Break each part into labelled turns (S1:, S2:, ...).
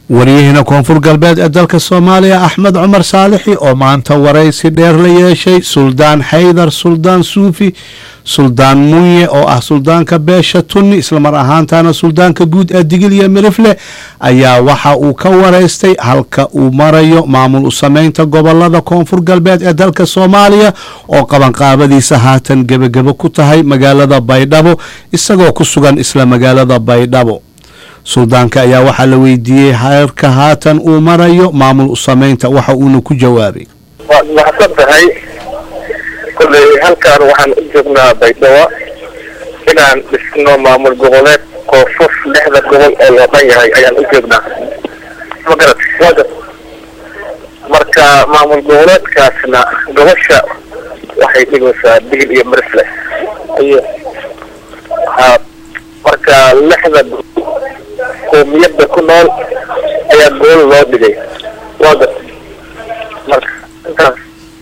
S1: wariyahina koonfur galbeed ee dalka soomaaliya axmed cumar saalixi oo maanta waraysi dheer la yeeshay suldaan xaydar suldaan suufi suldaan munye oo ah suldaanka beesha tunni islamar ahaantana suldaanka guud ee digil iyo mirifle ayaa waxa uu ka waraystay halka uu marayo maamul u sameynta gobolada koonfur galbeed ee dalka soomaaliya oo qabanqaabadiisa haatan gebagebo ku tahay magaalada baydhabo isagoo ku sugan isla magaalada baydhabo suldaanka ayaa waxaa la weydiiyey heerka haatan uu marayo maamul u sameynta waxa uuna ku jawaabay
S2: waad mahadsan tahay kolley halkaan waxaan u joognaa baydhabo inaan dhisno maamul goboleed koonfur lixda gobol oo loo dhan yahay ayaan u joognaa magarat wagat marka maamul goboleedkaasna gobasha waxay dhigaysaa digil iyo marisle aye ha marka lixda qoomiyadda ku nool ayaa gool loo dhigay wagat marka intaas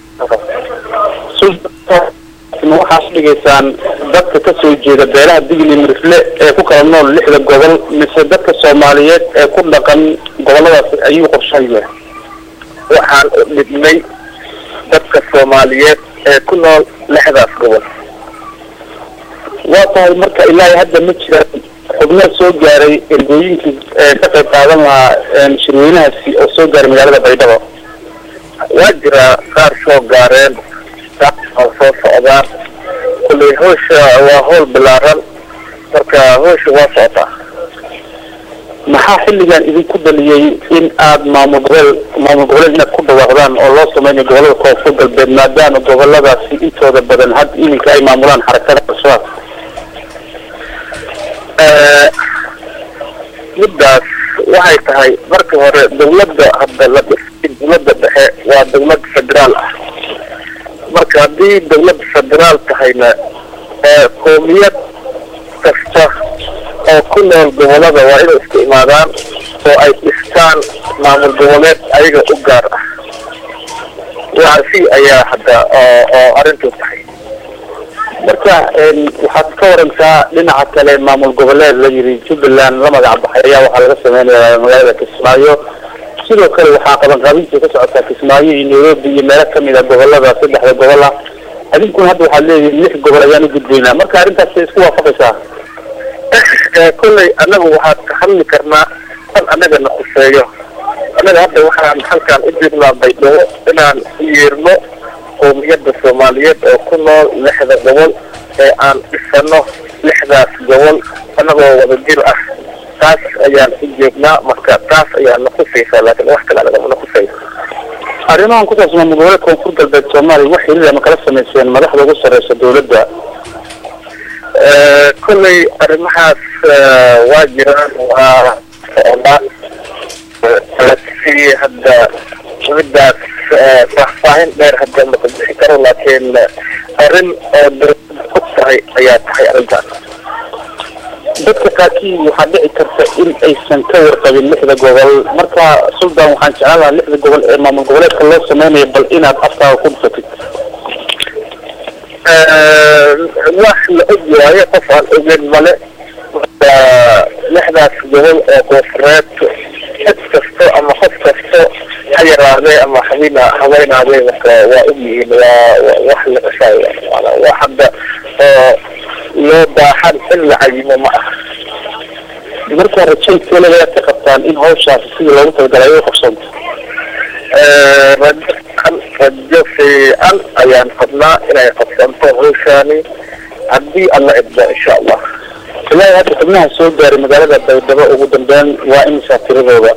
S3: waxaad dhigaysaan dadka ka soo jeeda beelaha digli mirifle ee ku kala nool lixda gobol mise dadka soomaaliyeed ee ku dhaqan goboladaas ayuu qorshahaya
S2: waxaan u dhibnay dadka soomaaliyeed ee ku nool lixdaas gobol
S3: waa tahay marka ilaahay hadda ma jiraan xubnaha soo gaaray ergooyinkii ee ka qayb qaadan lahaa shirweynahaasi oo soo gaaray magaalada baydhabo
S2: waa jiraa qaar soo gaareen qaar oo soo socdaan kulley hawsha waa hawl bilaaran marka hawsha waa socotaa
S3: maxaa xilligan idinku dhaliyey in aad maamul gobol maamul goboleed inaad ku dhawaaqdaan oo loo sameynayo gobolada koonfur galbeed maadaama goboladaasi intooda badan hadda iminka ay maamulaan xarakada al-shabaab
S2: middaas waxay tahay marka hore dawladda hadda la dhisay dawladda dhexe waa dawlad federaal ah marka haddii dawladda federaal tahayna qoomiyad kasta oo ku nool gobolada waa inay isku imaadaan oo ay dhistaan maamul goboleed ayaga u gaar ah waasi ayaa hadda oo oo arrintu tahay
S3: marka waxaad ka warantaa dhinaca kale maamul goboleed la yiri jubbaland la magac baxay ayaa waxaa laga sameynaya magaalada kismaayo sidoo kale waxaa qabanqaabintii ka socotaa kismaayo iyo nairobi iyo meelo kamid a gobolada saddexda gobol ah adinkuna hadda waxaad leeyihin lix gobol ayaan u gudbaynaa marka arrintaas isku waafaqaysaa
S2: kolley annagu waxaad ka hadli karnaa an annaga na khuseeyo annaga hadda waxaan halkaan u joognaa baydhabo inaan u yeerno qoomiyadda soomaaliyeed oo ku nool lixda gobol ee aan dhisano lixdaas gobol annagoo wada jir ah taas ayaan u joognaa marka taas ayaa na khusaysaa laakiin wax kale anagama na khusayso
S3: arrimahan ku saabsan maamul goboleed koonfur galbeed soomaaliya wax xiriir ama kala samayseen madaxda ugu sareysa dawladda
S2: kolley arrimahaas waa jiraan waa socdaan si hadda middaas faahfaahin dheer hadda ma bixi karo laakiin arrin oo dawladda og tahay ayaa tahay arrintaas
S3: dadka qaarkii waxaa dhici karta in aysan ka warqabin lixda gobol marka suldan waxaan jeclaan lahaa lixda gobol ee maamul goboleedka loo sameynayo bal inaad afkaaga ku dhufatid
S2: wax la og waayo qof aan ogeyn male marka lixdaas gobol oo koonfureed cid kasto ama qof kasto ha yaraadee ama habina haweynaadee marka waa og yihiin waa wax la qasaayo maanaa wax hadda oo loo baahan in la cayimo ma aha
S3: marka rajaynkeeda ayaad ka qabtaan in hawshaasi sidii loogu talagalay ay u qabsanto
S2: rajo fiican rajo fiican ayaan qabnaa inay qabsanto hawshaani haddii alla idmo insha allah
S3: ilaahay hadda xubnaha soo gaaray magaalada baydhabo ugu dambeyn waa imisaa tiradooda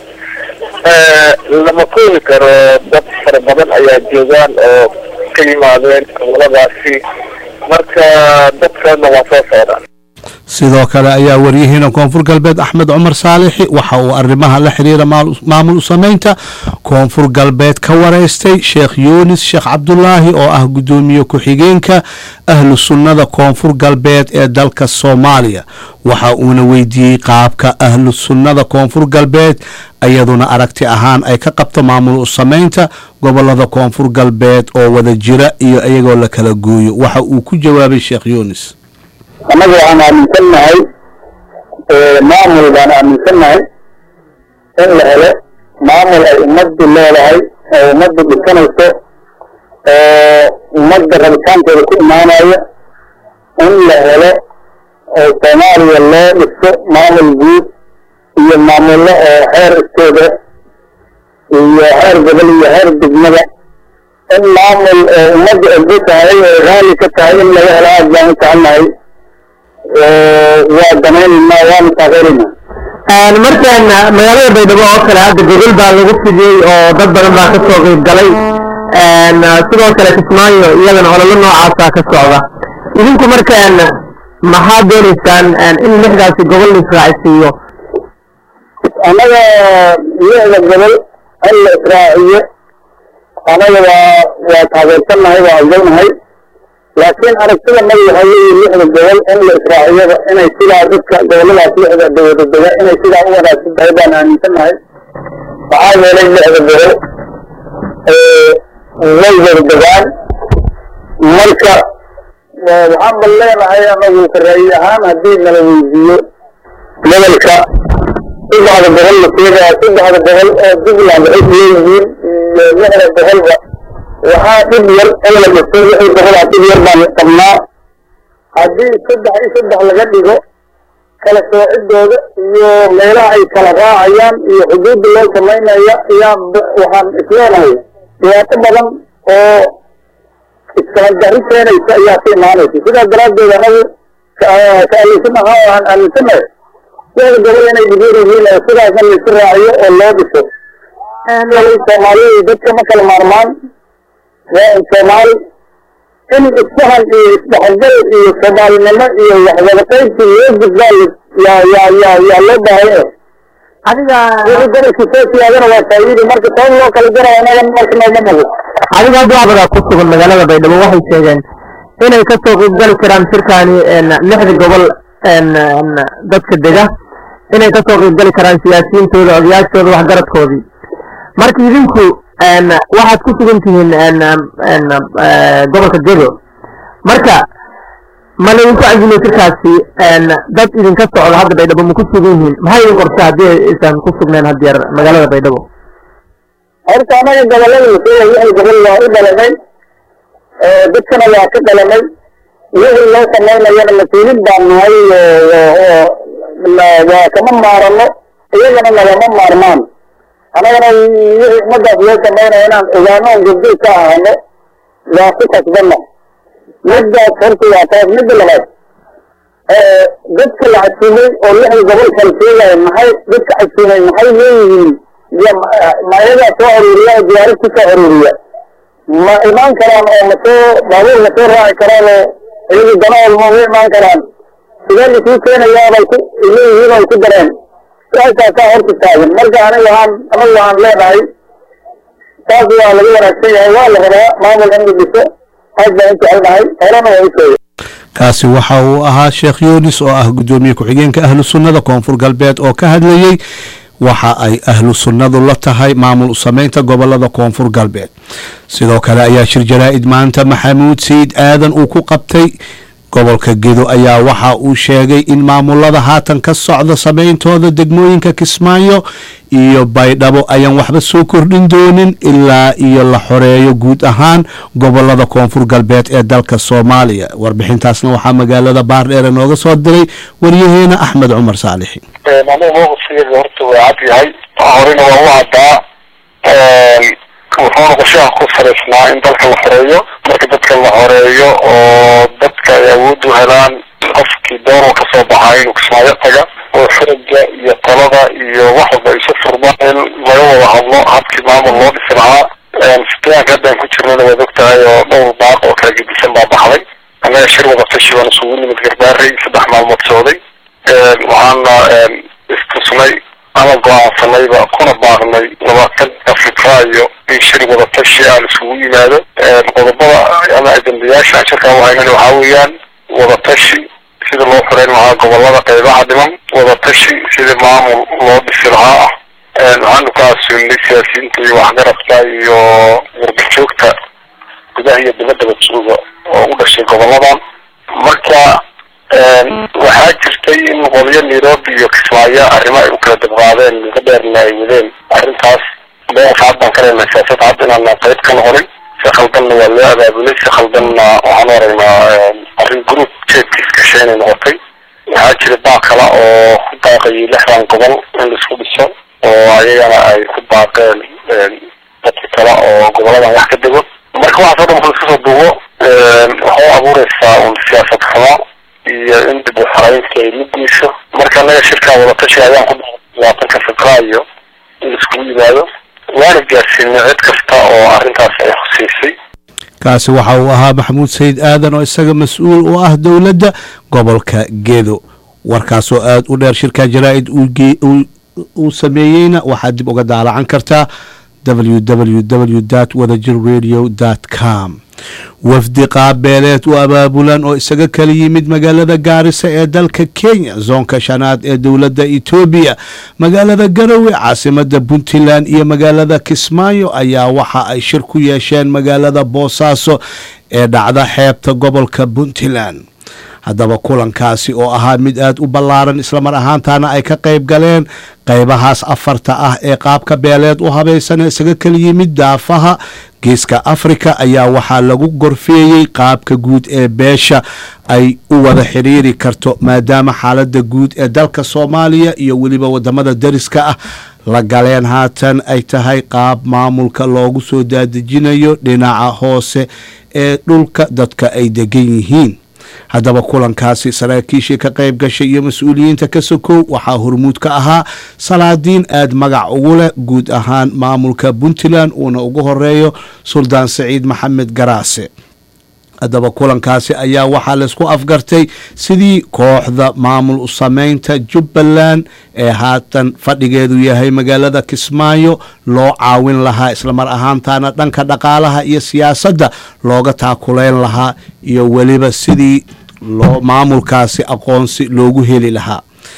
S2: lama koobi karo dad fara badan ayaa joogaan oo ka yimaadeen goboladaasi marka dadkana waa soo socdaan
S1: sidoo kale ayaa waryahiina koonfur galbeed axmed cumar saalixi waxa uu arrimaha la xiriira maamul u sameynta koonfur galbeed ka waraystay sheekh yuunis sheekh cabdulaahi oo ah guddoomiye ku-xigeenka ahlu sunnada koonfur galbeed ee dalka soomaaliya waxa uuna weydiiyey qaabka ahlu sunnada koonfur galbeed iyaduna aragti ahaan ay ka qabto maamul u sameynta gobolada koonfur galbeed oo wada jira iyo iyagoo la kala gooyo waxa uu ku jawaabay sheekh yuunis
S3: annaga waxaan aaminsannahay maamul baan aaminsannahay in la helo maamul ay ummaddu leedahay oo ummaddu dhisanayso oo ummadda rabitaankooda ku imaanaya in la helo oo soomaaliya loo dhiso maamul guud iyo maamullo oo heer istooda iyo heer gobol iyo heer degmada in maamul oo ummadda ergo tahay oo raali ka tahay in laga helo aad baan u jecelnahay waa danaynaynaa waanu taageeraynaa
S4: markaan magaalada baydhabo oo kale hadda gogol baa lagu fidiyey oo dad badan baa ka soo qeyb galay sidoo kale kismaayo iyadana ololo noocaasa ka socda idinku markaan maxaad doonaysaan in lixdaasi gobol la israacisiiyo
S3: annaga lixda gobol in la israaciyo anaga waa waa taageersannahay waa ogolnahay laakiin aragtida nabi waxaa weeye lixda gobol in la israaciyada inay sidaa dadka goboladaas lixda dawada dega inay sidaa u wanaagsan tahay baan aaminsannahay maxaa yeelay lixda gobol way wada degaan marka waxaan bal leenahay anagu karaayi ahaan haddii nala weydiiyo gobolka saddexda gobol la sheegaya saddexda gobol oo puntland waxay leeyihiin iyo lixda gobolba waxaa dhib yar in la dhiso wixii gobolaha dhib yar baan qabnaa haddii saddex iyo saddex laga dhigo kala soocidooda iyo meelaha ay kala raacayaan iyo xuduudda loo samaynaya ayaa waxaan isleenahay dhibaato badan oo iskala dari keenaysa ayaa ka imaanaysa sidaas daraaddeed anagu ka aaminsan ahaa oo aan aaminsanahay lixda gobol inay dhigeer yihiin oo sidaasna laisu raaciyo oo loo dhiso soomaaliya dadka ma kala maarmaan waa soomaali in isfahan iyo isdhexgal iyo soomaalinimo iyo waxwadaqaynti loo gudbaa yaa yaa yaa yaa loo baahaya
S4: adiga
S3: wixii gobolkii soo siyaadana waa faa'iidi marka toban loo kala jarayo anaga marka nooma mugo
S4: adiga dacbada ku sugan magaalada baydhabo waxay sheegeen inay ka soo qeybgali karaan shirkaani lixda gobol dadka dega inay ka soo qeybgali karaan siyaasiyiintooda odayaashooda waxgaradkoodii marka idinku waxaad ku sugan tihiin gobolka jego marka ma laydinku cazimay shirkaasi dad idinka socda hadda baydhabo ma ku sugan yihiin maxay idin qorta haddii aysan ku sugneen haddeer magaalada baydhabo
S3: horta anaga gobolada lasheegay wixii gobol waa u dhalanay dadkana waa ka dhalanay wixii loo samaynayana mas-uulin baan nahay waa kama maarano iyagana nagama maarmaan annagana wixii ummadaas loo samaynaya inaan ogaano on gabdey ka ahano waa ku kasbana midaas horta waa taas midda labaad dadka la casuumay oo lixda gobol kala sheegaya maxay dadka casuumay maxay leeyihiin ma iyagaa soo aruuriya oo diyaarad ku soo aruuriya ma imaan karaan oo masoo baabuur ma soo raaci karaan oo iyagu danahood ma ugu imaan karaan sidee laisuu keenayaa bay ku leeyihiin ay ku dareen saasaa horta taagan marka aniga waxaan anagu waxaan leenahay taas waa laga wanaagsan yahay waa la rabaa maamul in la dhiso aad baan u jecelnahay horena waa u sheegay
S1: kaasi waxa uu ahaa sheekh yunis oo ah guddoomiye ku-xigeenka ahlu sunnada koonfur galbeed oo ka hadlayey waxa ay ahlu sunnadu la tahay maamul u samaynta gobolada koonfur galbeed sidoo kale ayaa shir jaraa'id maanta maxamuud sayid aadan uu ku qabtay gobolka gedo ayaa waxa uu sheegay in maamulada haatan ka socda samayntooda degmooyinka kismaayo iyo baydhabo ayaan waxba soo kordhin doonin ilaa iyo la xoreeyo guud ahaan gobolada koonfur galbeed ee dalka soomaaliya warbixintaasna waxaa magaalada baardheere nooga soo diray waryaheena axmed cumar saalixi
S2: aniga mowqifkeeda horta waa cad yahay horena waa u caddaa wuxuuna qorshaha ku salaysnaa in dalka la xoreeyo marka dadka la xoreeyo oo dadka ay awood u helaan qofkii doonoo kasoo baxaa inuu kismaayo taga oo xiriga iyo talada iyo wax walba isu furmaan in laga wada hadlo habkii maamul loo dhisi lahaa sitaanka haddaan ku jirnana waad og tahay oo dhowr baaq oo kala gedisan baa baxday annaga shir wada tashi baan isugu nimid garbaarey saddex maalmood socday waxaana istusnay ama go-aansanayba kuna baaqnay labaatanka febraayo in shir wada tashi aan isugu yimaado qodobada ama ajendayaasha aan shirkaa uhaynana waxaa weeyaan wada tashi sida loo xoreyn lahaa gobolada qeybaha dhiman wada tashi sida maamul loo dhisi lahaa ah waxaanu ka asuulnay siyaasiyiinta iyo waxgaradka iyo warbajoogta gudaha iyo dibadaba jooga oo u dhashay goboladan marka waxaa jirta jirtay in qolyo nairobi iyo kismaayo arrimo ay u kala dabqaadeen muddo dheerna ay wadeen arrintaas mowqif cad baan ka leenahay siyaasad cad inaan qayb ka noqonin si khaldanna waa loo abaabulay si khaldanna waxaan u aragnaa arrin group jeedkiis gashay inay noqotay waxaa jira baa kale oo ku baaqayay lixdan gobol in laisku dhiso oo ayagana ay ku baaqeen dadka kale oo goboladan wax ka dego marka waxaas o dhan marka laisku soo duubo waxay abuureysaa un siyaasad xumo iyo in dib u xaraynta ay mugeyso marka anaga shirkaa wadatashi ayaan ku labaatanka febraayo in laiskugu yimaado waana gaarsiinay cid kasta oo arrintaas ay khuseysay
S1: kaasi waxa uu ahaa maxamuud sayid aadan oo isaga mas-uul u ah dowladda gobolka gedo warkaasoo aada u dheer shirka jaraa-id uu sameeyeyna waxaad dib uga daalacan kartaa www wadajir radio com wafdi qaabeeleed u abaabulan oo isaga kala yimid magaalada gaarisa ee dalka kenya zoonka shanaad ee dowladda etoobiya magaalada garowe caasimada puntland iyo magaalada kismaayo ayaa waxa ay shir ku yeesheen magaalada boosaaso ee dhacda xeebta gobolka puntland haddaba kulankaasi oo ahaa mid aada u ballaaran islamar ahaantaana ay ka qayb galeen qaybahaas afarta ah ee qaabka beeleed u habaysan ee isaga kala yimid daafaha geeska afrika ayaa waxaa lagu gorfeeyey qaabka guud ee beesha ay u wada xidhiiri karto maadaama xaaladda guud ee dalka soomaaliya iyo weliba wadamada dariska ah la galeen haatan ay tahay qaab maamulka loogu soo daadejinayo dhinaca hoose ee dhulka dadka ay degan yihiin haddaba kulankaasi saraakiishii ka qayb gashay iyo mas-uuliyiinta ka sokow waxaa hormuud ka ahaa salaadiin aad magac ugu leh guud ahaan maamulka puntland uuna ugu horeeyo suldaan saciid maxamed garaase haddaba kulankaasi ayaa waxaa laysku afgartay sidii kooxda maamul u sameynta jubbaland ee haatan fadhigeedu yahay magaalada kismaayo loo caawin lahaa islamar ahaantaana dhanka dhaqaalaha iyo siyaasadda looga taakuleyn lahaa iyo weliba sidii loo maamulkaasi aqoonsi loogu heli lahaa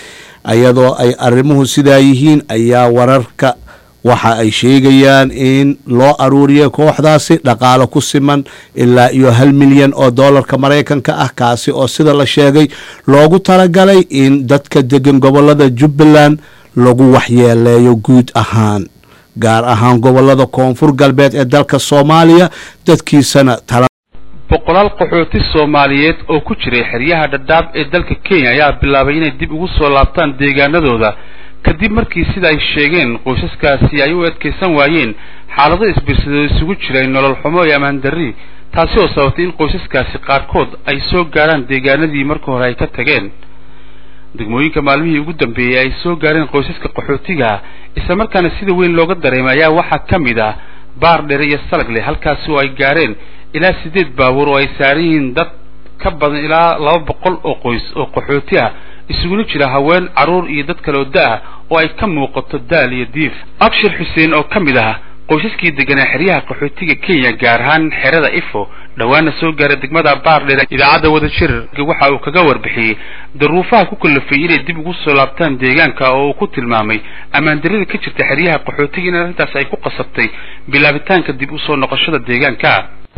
S1: iyadoo ay arrimuhu sidaa yihiin ayaa wararka waxa ay sheegayaan in loo aruuriyay kooxdaasi dhaqaalo ku siman ilaa iyo hal milyan oo doolarka maraykanka ah kaasi oo sida la sheegay loogu talagalay in dadka degan gobolada jubbaland lagu waxyeeleeyo guud ahaan gaar ahaan gobolada koonfur galbeed ee dalka soomaaliya dadkiisana tala
S5: boqolaal qaxooti soomaaliyeed oo ku jiray xeryaha dhadhaab ee dalka kenya ayaa bilaabay inay dib ugu soo laabtaan deegaanadooda kadib markii sida ay sheegeen qoysaskaasi ay u adkaysan waayeen xaalado isbirsadoo isugu jiray nolol xumo iyo ammaan darri taasi oo sababtay in qoysaskaasi qaarkood ay soo gaarhaan deegaanadii marka hore ay ka tageen degmooyinka maalmihii ugu dambeeyey ay soo gaareen qoysaska qaxootiga isla markaana sida weyn looga dareemay ayaa waxaa ka mid ah baar dhere iyo salagle halkaasi oo ay gaareen ilaa siddeed baabuur oo ay saaran yihiin dad ka badan ilaa laba boqol oo qoys oo qaxooti ah isuguna jira haween carruur iyo dad kale oo da-ah oo ay ka muuqato daal iyo diif abshir xuseen oo ka mid ah qoysaskii deganaa xeryaha qaxootiga kenya gaar ahaan xerada ifo dhowaana soo gaaray degmada baardheer idaacadda wadajir waxa uu kaga warbixiyey daruufaha ku kallafay inay dib ugu soo laabtaan deegaanka oo uu ku tilmaamay ammaandarrida ka jirta xeryaha qaxootiga in arrintaas ay ku qasabtay bilaabitaanka dib usoo noqoshada deegaanka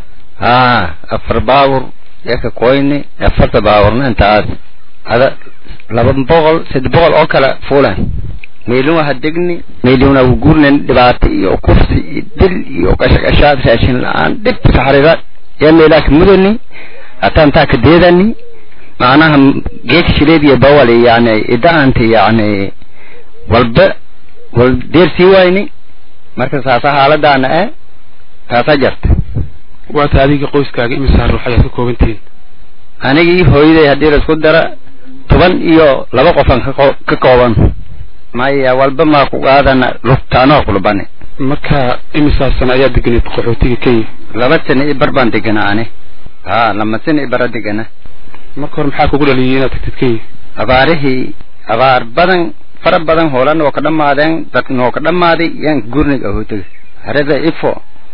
S6: haa afar baabur yaka koyni afarta baaburna intaas ada laba boqol saddex boqol oo kale fuulan meelin waha degni meelin waa gurnen dhibaato iyo kufsi iyo dil iyo qashaqashaad raashin la-aan dhib saxrida yaa meelaaka mudani hataan taa ka deedani macnaha geeka shileed iyo bawal yani ida-anta yani walba wal deer sii wayni marka saasa xaaladaana eh taasaa jarta
S5: waata adiga qoyskaaga imisa ruux ayaad ka koobantihiin
S6: anigii hooyaday haddii laisku dara toban iyo laba qofan ka kooban maya walba maa ku qaadana lugtaanoo kulubane
S5: marka imisaa sano ayaa deganeed qaxootiga kenya
S6: laba sano i bar baan deganaa ani ha lama sano i bara degana
S5: marka hore maxaa kugu dhaliyay inaad tagtid kenya
S6: abaarihii abaar badan fara badan hoola noo ka dhamaadeen dad noo ka dhamaaday yaan gurniga ahootaga harada ifo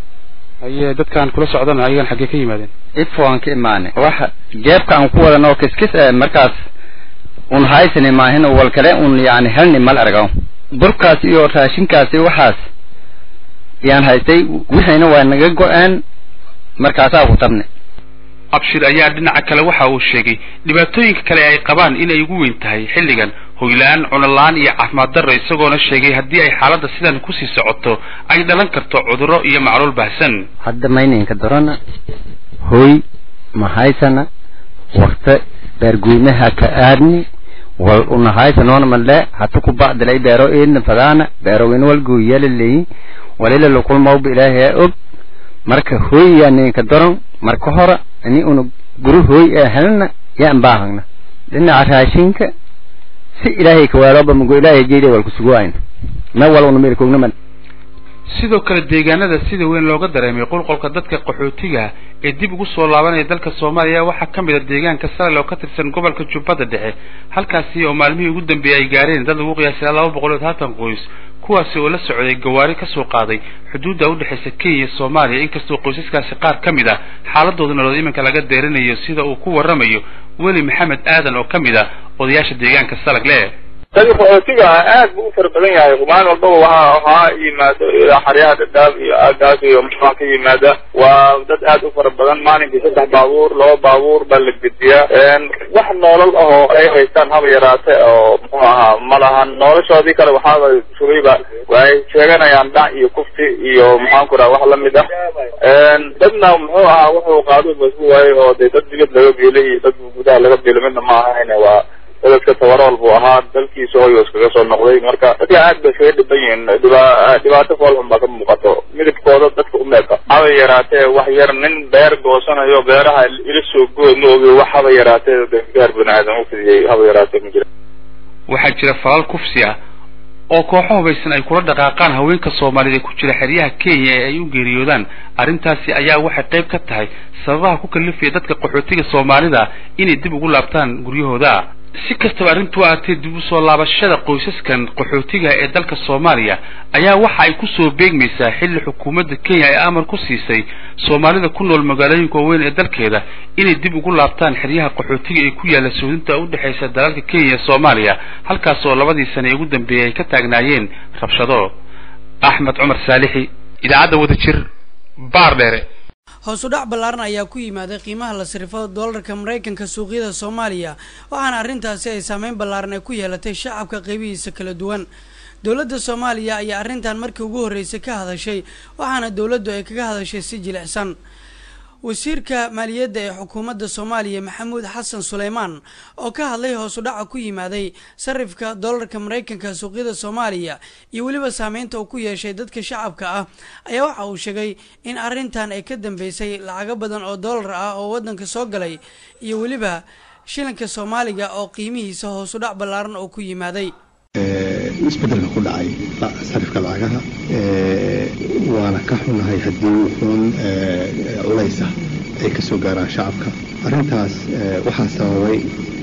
S5: haye dadkaan kula socdana ayagan xaggee ka yimaadeen
S6: ifo aan ka imaanay waxa jeebka aan ku wadan oo kiskis eh markaas un haysani maahin wal kale un yani helni mal argaw burkaas iyo raashinkaasi waxaas yaan haystay wixiina waa naga go-aan markaasaa ku tabnay
S5: abshir ayaa dhinaca kale waxa uu sheegay dhibaatooyinka kale ay qabaan inay ugu weyn tahay xilligan hoyla-aan cunola-aan iyo caafimaad darro isagoona sheegay haddii ay xaaladda sidan kusii socoto ay dhalan karto cudurro iyo macluul baahsan
S6: hadda mayninka dorana hoy mahaysana wakta beerguymaha ka aadni wal unahaysanona male hata ku bacdilay beero eedna fadaana beero in walguyala leyi walila lukulmawba ilaahay og marka hoy yaa ninka doron marka hora ini una guru hoy ee helna yaan baahagna dhinaca raashinka si ilaahay kawaaloba mugo ilaahay jeeda wal kusuguwayn ma wal una meel koogna
S5: sidoo kale deegaanada sida weyn looga dareemay qulqolka dadka qaxootiga ee dib ugu soo laabanaya dalka soomaaliya waxaa ka mid a deegaanka salel oo ka tirsan gobolka jubbada dhexe halkaasi oo maalmihii ugu dambeeyey ay gaareen dad lagu qiyaasay laba boqol iyo haatan qoys kuwaasi oo la socday gawaari ka soo qaaday xuduudda udhexaysa kenya iyo soomaaliya inkastoo qoysaskaasi qaar ka mid a xaaladooda nolood iminka laga deerinayo sida uu ku warramayo weli maxamed aadan oo ka mid a odayaasha deegaanka salagle
S2: dadka qaxootiga ah aad buu u fara badan yahay maalin walbaba waxa waxaa yimaado ilaa xaryaha dhadhaab iyo aagaas iyo maxaa ka yimaada waa dad aad u fara badan maalinkii saddex baabuur laba baabuur baa la gediyaa wax noolal ah oo ay haystaan haba yaraate oo muxuu ahaa ma lahan noloshoodii kale waxaaba sugayba waxay sheeganayaan dhac iyo kufti iyo maxaan ku raha wax lamid ah dadna muxuu ahaa wuxuu qaado basku waaye oo dee dad dibad laga biilay iyo dad gudaha laga biilo midna ma ahayne waa dadka tabarool buu ahaa dalkiisa hoyo iskaga soo noqday marka dadka aad bay iskaga dhiban yihiin dhiba dhibaato foolxun baa ka muuqato midabkooda dadka umeeka haba yaraatee wax yar nin beer goosanayo beeraha ila soo gooy ma ogi wax haba yaraatee gaar bani aadan u fidiyey haba yaraatee ma jira
S5: waxaa jira falal kufsi ah oo kooxo hubaysan ay kula dhaqaaqaan haweenka soomaaliyed ee ku jira xeryaha kenya ee ay u geeriyoodaan arrintaasi ayaa waxay qayb ka tahay sababaha ku kalifaya dadka qaxootiga soomaalida inay dib ugu laabtaan guryahooda si kastaba arrintu aatee dib u soo laabashada qoysaskan qaxootiga ee dalka soomaaliya ayaa waxa ay kusoo beegmaysaa xilli xukuumadda kenya ay amar ku siisay soomaalida ku nool magaalooyinka waaweyn ee dalkeeda inay dib ugu laabtaan xeryaha qaxootiga ee ku yaalla suudinta u dhexaysa dalalka kenya iyo soomaaliya halkaas oo labadii sane ee ugu dambeeyey ay ka taagnaayeen rabshado axmed cumar saalixi idaacadda wadajir baar dheere
S7: hoos u dhac ballaaran ayaa ku yimaaday qiimaha la sirifo doolarka maraykanka suuqyada soomaaliya waxaana arrintaasi ay saameyn ballaaran ay ku yeelatay shacabka qeybihiisa kala duwan dowladda soomaaliya ayaa arrintan markii ugu horreysay ka hadashay waxaana dowladdu ay kaga hadashay si jilicsan wasiirka maaliyadda ee xukuumadda soomaaliya maxamuud xasan suleymaan oo ka hadlay hoos u dhaca ku yimaaday sarifka doolarka maraykanka suuqyada soomaaliya iyo weliba saameynta uu ku yeeshay dadka shacabka ah ayaa waxa uu sheegay in arrintan ay ka dambeysay lacago badan oo doolar ah oo waddanka soo galay iyo weliba shilinka soomaaliga oo qiimihiisa hoos u dhac ballaaran oo ku yimaaday
S8: isbedelka ku dhacay sarifka lacagaha waana ka xunahay haddii wuxuun culaysa ay ka soo gaaraan shacabka arrintaas waxaa sababay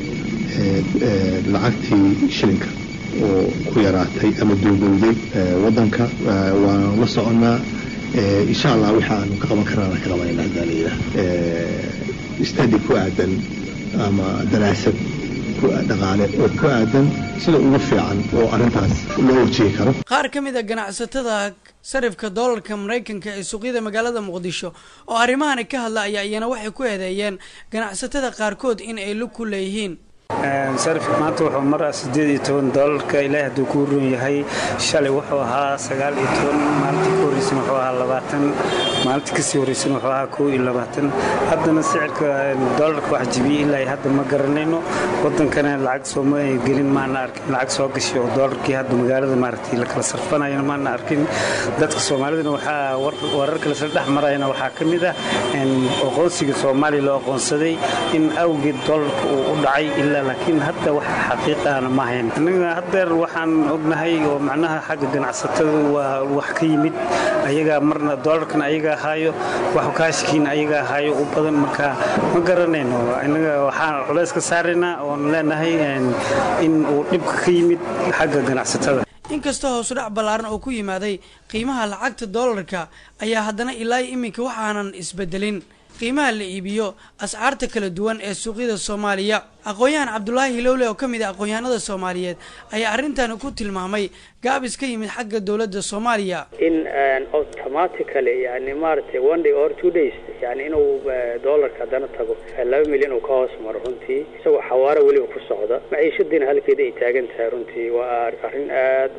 S8: lacagtii shilinka oo ku yaraatay ama duugowday waddanka waanu la soconnaa insha allah waxa aanu ka qaban karana ka qabanayna haddaa la yidhaah stadi ku aadan ama daraasad dhaqaale oo ku aadan sida ugu fiican oo arrintaas loo wajihi karo
S7: qaar ka mid a ganacsatada sarifka doolarka maraykanka ee suuqyada magaalada muqdisho oo arrimahani ka hadla ayaa iyana waxay ku eedeeyeen ganacsatada qaarkood in ay lug ku leeyihiin
S9: sarifka maanta wuxuu maraa sideed iyo toban doolarka ilaahi hadduu ku run yahay shalay wuxuu ahaa sagaal iyo toban maalintii ka horreysana wuxuu ahaa labaatan maalintii kasii horreysana wuxuu ahaa kow iyo labaatan haddana sicirka doolarka wax jibiyey ilaa hadda ma garanayno waddankana lacag sooma gelin maana arkin lacag soo gashay oo doolarkii hadda magaalada maaragtay la kala sarfanayana maana arkin dadka soomaalidana waxaa wararka lasla dhex marayana waxaa ka mid ah aqoonsiga soomaaliya loo aqoonsaday in awgeed doolarka uu u dhacay ilaa laakiin hadda wax xaqiiqaana ma hayn anaga haddeer waxaan ognahay oo macnaha xagga ganacsatada waa wax ka yimid ayagaa marna doolarkan ayagaa haayo wax kaashkiin ayagaa haayo u badan marka ma garanayno inaga waxaan culays ka saaraynaa oon leenahay in uu dhibka ka yimid xagga ganacsatada
S7: inkastoo hoos u dhac ballaaran oo ku yimaaday qiimaha lacagta doolarka ayaa haddana ilaa iminka waxaanan isbedelin qiimaha la iibiyo ascaarta kala duwan ee suuqyada soomaaliya aqoon-yahan cabdulaahi hilowle oo ka mid ah aqoon-yahanada soomaaliyeed ayaa arrintan ku tilmaamay gaabis ka yimid xagga dowladda soomaaliya
S10: in automatically yani maaragtay one day or two days yani inuu dollarka haddana tago laba milyan uu ka hoos maro runtii isagoo xawaaro weliba ku socda maciishadiina halkeeda ay taagan tahay runtii waa arrin aad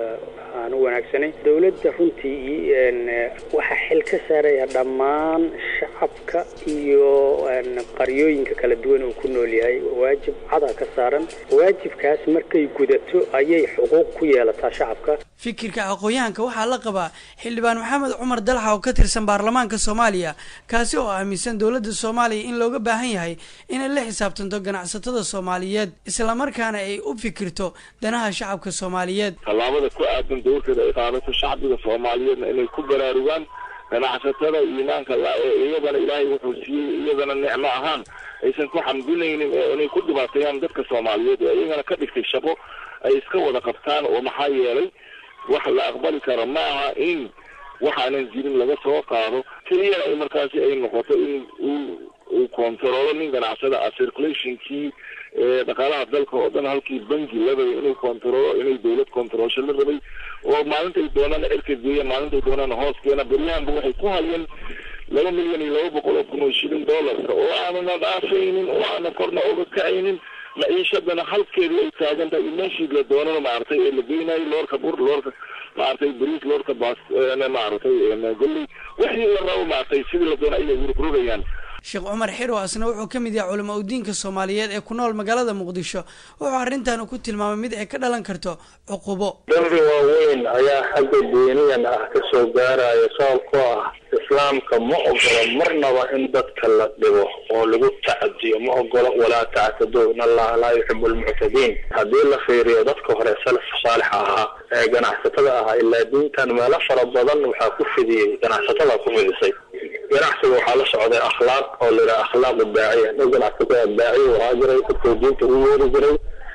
S10: aan u wanaagsanayn dowladda runtii waxaa xil ka saaraya dhammaan shacabka iyo qaryooyinka kala duwan uu ku nool yahay waajib cadaa ka saaran waajibkaas markay gudato ayay xuquuq ku yeelataa shacabka
S7: fikirka aqoon-yahanka waxaa la qabaa xildhibaan maxamed cumar dalxa oo ka tirsan baarlamaanka soomaaliya kaasi oo aaminsan dowladda soomaaliya in looga baahan yahay inay la xisaabtanto ganacsatada soomaaliyeed islamarkaana ay u fikirto danaha shacabka soomaaliyeed
S11: tallaabada ku aadan dowrkeeda ay qaadato shacbiga soomaaliyeedna inay ku baraarugaan ganacsatada iimaanka la ee iyadana ilaahay wuxuu siiyey iyadana nicmo ahaan aysan ku xamdinaynin ee inay ku dhibaateeyaan dadka soomaaliyeed ee iyagana ka dhigtay shaqo ay iska wada qabtaan oo maxaa yeelay wax la aqbali karo ma aha in waxaanan jirin laga soo qaado keliyana ay markaasi ay noqoto in uu uu kontaroolo nin ganacsada ah circulationkii dhaqaalaha dalka oo dhan halkii bangi la rabay inuu kontaroolo inay dowlad kontaroolsho la rabay oo maalintay doonaan cirka geeya maalintay doonaan hoos keena beryahanba waxay ku hayeen laba milyan iyo laba boqol oo kun oo shilin dollarka oo aanana dhaafaynin oo aana korna oga kacaynin maciishadana halkeedu ay taagan tahay iyo meeshii la doonana maaragtay ee la geynayo loorka bur loorka maaragtay bariis loorka baas maaragtay golley wixii la rabo maaragtay sidii la doona ayay rogrogayaan
S7: sheekh cumar xiro asna wuxuu ka mid yahay culamo udiinka soomaaliyeed ee ku nool magaalada muqdisho wuxuu arrintan ku tilmaamay mid ay ka dhalan karto cuqubo
S3: dambi waaweyn ayaa xagga diiniyan ah ka soo gaaraya sababkoo ah islaamka ma ogolo marnaba in dadka la dhibo oo lagu tacadiyo ma ogolo walaa tactado in allaha laa yuxibu lmuctadiin haddii la fiiriyo dadka hore salaf saalix ahaa ee ganacsatada ahaa ilaa diintan meelo fara badan waxaa ku fidiyey ganacsatada ku fidisay ganacsiga waxaa la socday akhlaaq oo la yidhaha akhlaaqu daaciya nin ganacsatada daaciya wahaa jiray dadkuu diinta ugu yeeri jiray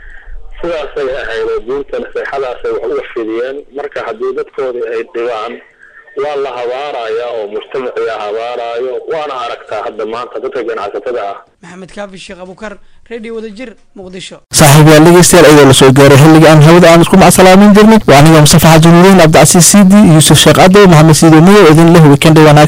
S3: sidaasay ahayd oo diinta naseexadaasay wax uga fidiyeen marka haddii dadkoodii ay dhibaan waa la habaaraya oo mujtamaciga habaarayo waana aragtaa hadda maanta dadka ganacsatada ah
S7: maxamed kaafi sheekh abukar radio wadajir muqdisho
S12: saaxiib yaal dhegeystayaal iyadoo lasoo gaaray xilliga aan hawada aan isku macsalaamin jirnay waa aniga mustafa xaji nuuriin cabdicasiis siidi yuusuf sheekh cadow maxamed siido madow idin leh weekend wanaag